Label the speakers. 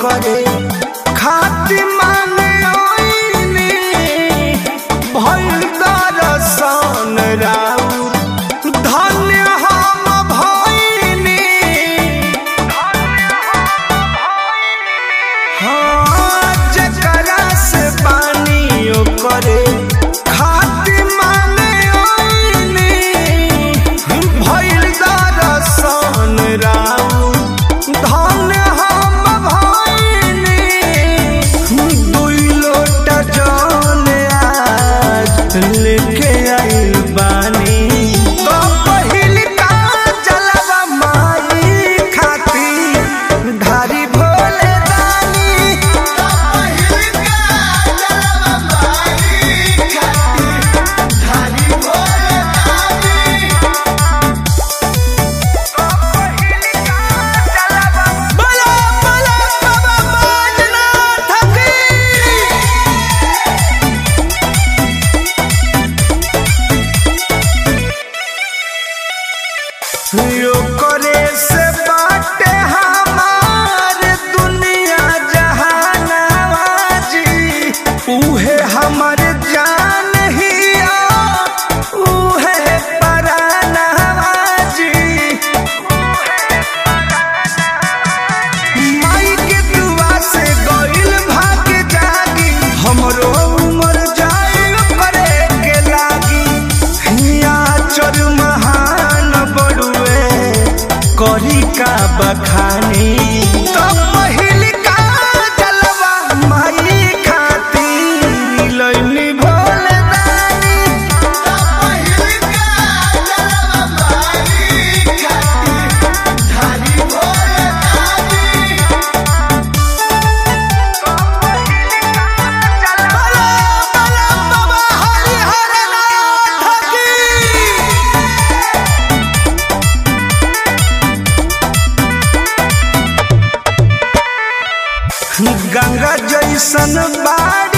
Speaker 1: करे खाती माने ओइनी भइल दरसन राउर धन्य हम भइनी हाँ जकरा से पानी करे खाती माने ओइनी भइल दरसन राउर धन्य हम भइनी दुई लोटा जल आज लेके आइल बानी तो पहिल का जलवा माई खाती धारी भोले दानी तो पहिल का जलवा माई खाती धारी भोले दानी बोलो बोलो बाबा बैजनाथ की यो करे से बाटे हमार दुनिया जहानावा जी उहे हमर जान हिया उहे परानावा जी माई के दुआ से गइल भाग जागी हमरो उमर जाइल करे के लागी हिया चर महान बड़ुए करी का बखानी तो पहिल का जलवा माई खातिर लइनी भोले दानी तो पहिल का जलवा माई खातिर धारी भोले दानी बोलो बोलो बाबा हरिहर नाथ की गंगा जैसन बाड़